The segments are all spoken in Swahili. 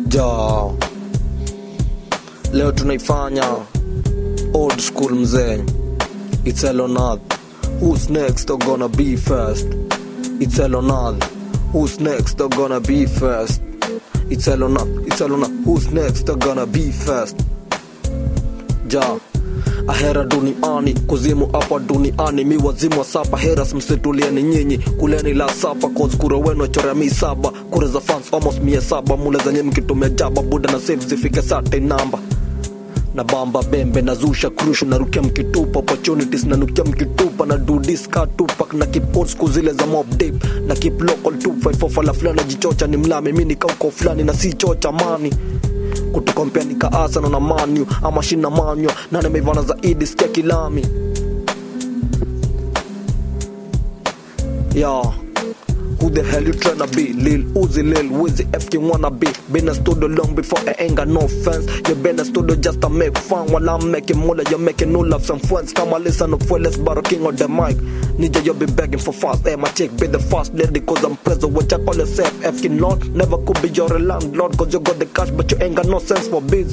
ja leo tunaifanya old school mzee it's elonad who's next are gonna be first it's elonad who's next are gonna be first it's elonad it's elonad who's next are gonna be first ja ahera duniani kuzimu hapa duniani mi wazimu wa sapa heras msitulieni nyinyi kuleni la sapa cause kura wenu chorea mi saba kura za fans almost mia saba mule zenye mkitumia jaba buda na save zifike sate namba na bamba bembe na zusha krushu narukia mkitupa opportunities nanukia mkitupa na dudiska tupak na kipot siku zile za mob deep na keep local 254 fala fulani jichocha ni mlami mi nikauko fulani na si chocha mani kutukompea nikaasana na manyu ama shina manywa na nimeivana zaidi sikia kilami yeah. Who the hell you tryna be? Lil Uzi, Lil Wizzy, F you wanna be? Been a studio long before I ain't got no fans. You been a studio just to make fun while I'm making moolah. You're making no love some friends. Come on, listen up, well, let's borrow king on the mic. Ninja, you be begging for fast. Hey, my chick, be the fast lady, cause I'm present. What you call yourself? F you not? Never could be your landlord, cause you got the cash, but you ain't got no sense for biz.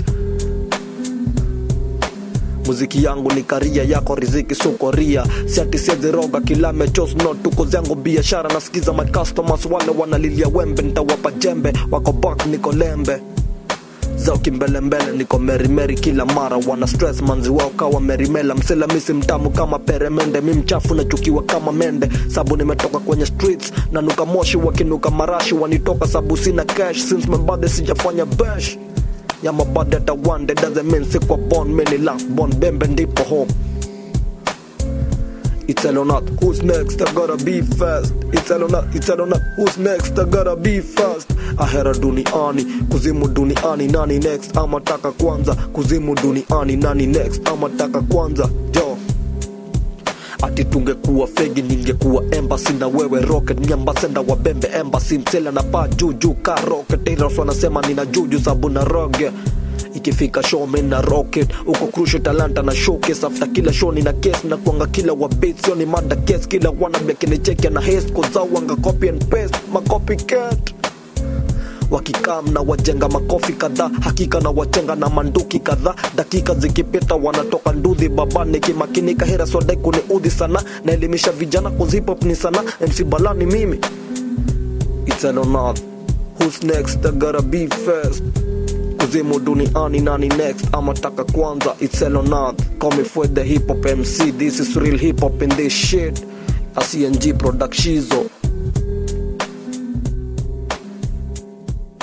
muziki yangu ni karia yako riziki sukoria siati siaziroga kila mechos no tuko zangu biashara nasikiza my customers wale wanalilia wembe ntawapa jembe wako bak niko lembe zao kimbelembele niko merimeri kila mara wana stress manzi wao kawa merimela msela misi mtamu kama peremende mi mchafu nachukiwa kama mende sabu nimetoka kwenye streets na nuka moshi wakinuka marashi wanitoka sabu sina cash since mabadhe sijafanya bash ya mabadi hata one day doesn't mean sikwa born many last born bembe ndipo home It's Elonat, who's next? I gotta be fast. It's Elonat, it's Elonat, who's next? I gotta be fast. Ahera duniani, kuzimu duniani, nani next? Ama taka kwanza, kuzimu duniani, nani next? Ama taka kwanza, jo ati tungekuwa fegi ningekuwa embassy na wewe rocket nyambasenda wabembe embassy msela na paa juu juu ka rocket Iras wanasema nina juju sabu na roge ikifika show mi na rocket uko crucial talanta na showcase after kila show nina case na kuanga kila wabit sio ni manda case kila wana bekinicheki na haste kozao wanga copy and paste ma copycat wakikam na wajenga makofi kadhaa hakika na wachenga na manduki kadhaa dakika zikipita wanatoka ndudhi babani kimakinika hera swadai kuni udhi sana naelimisha vijana kuzipop ni sana mc balani mimi It's Elonad. Who's next? I gotta be first. Kuzimu duniani nani next? Ama taka kwanza. It's Elonad. Call me for the hip hop MC. This is real hip hop in this shit. A CNG production.